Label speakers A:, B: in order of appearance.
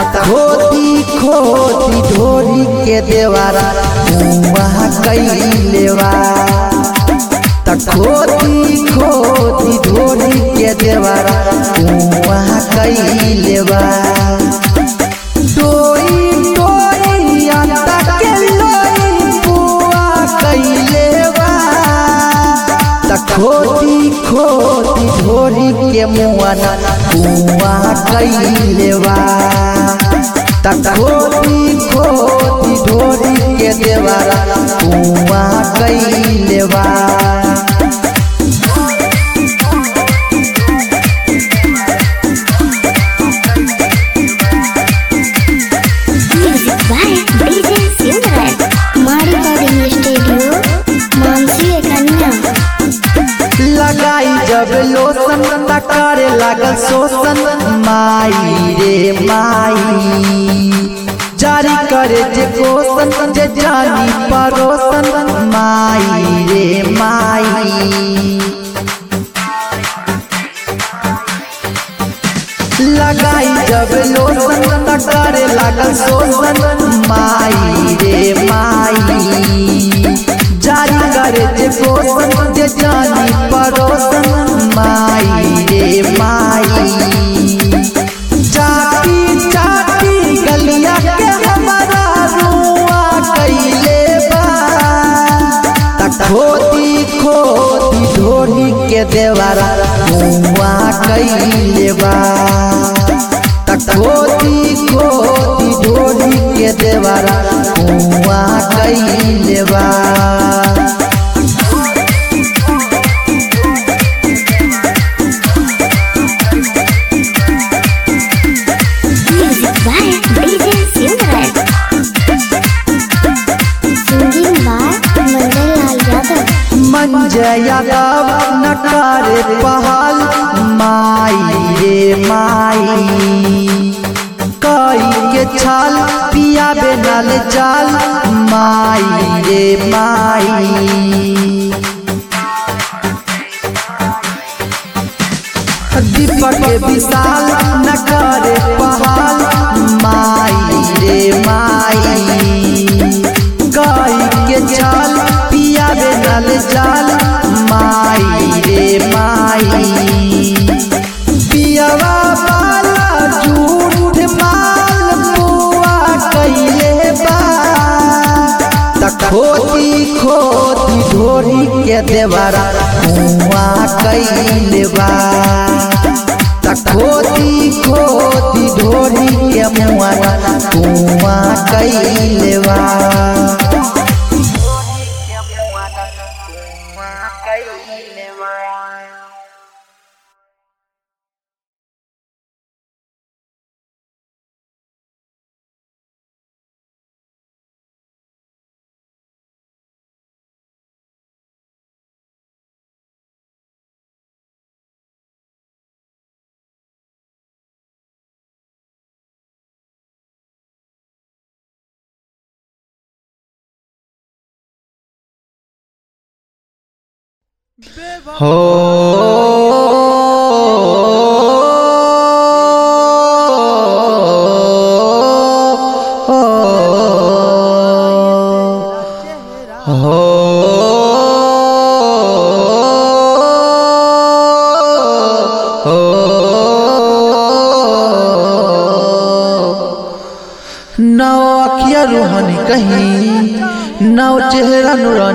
A: त खोदी खोदी ढोरी के देवारा वहाँ कैलेवा त खोदी खोदी ढोरी के देवारा वहाँ कैलेवा डोई डोई अंता के लोई बुआ कैलेवा त खोदी खोदी ढोरी के मुआना बुआ कैलेवा त खोदी खोदी ढोरी के देवारा बुआ कैलेवा
B: Music by DJ Silver. Mari Recording Studio, Mansi Kanya.
A: लगाई जब लोसन त करे लागल शोषण माई रे माई जारी करे जे पोषण जे जानी परोसन माई रे माई लगाई जब लोसन त करे लागल शोषण माई रे माई जारी करे जे पोषण जे जानी परोसन माई रे माई चाटी चाटी गलिया के हमारा रुआ कैले बा त खोदी खोदी ढोली के देवारा रुआ कैले बा त खोदी खोदी ढोली के देवारा रुआ कैले बा
B: Music by DJ Silver. Singing by Mangal Yadav.
A: मंजया Yadav नकार पहाल माई रे माई कई के छाल पिया बेनल जाल माई रे माई दीपक विशाल नकार पहाल माई रे माई गाय के चाल पिया बेनल जाल माई रे माई पियावा वाला झूठ माल बुआ कैले बा त खोदी खोदी ढोरी के देवारा बुआ कैले बा त खोदी खोदी ढोरी के मुआना बुआ कैले बा हो नौ अखिया रूहानी कहीं नौ चेहरा नूरानी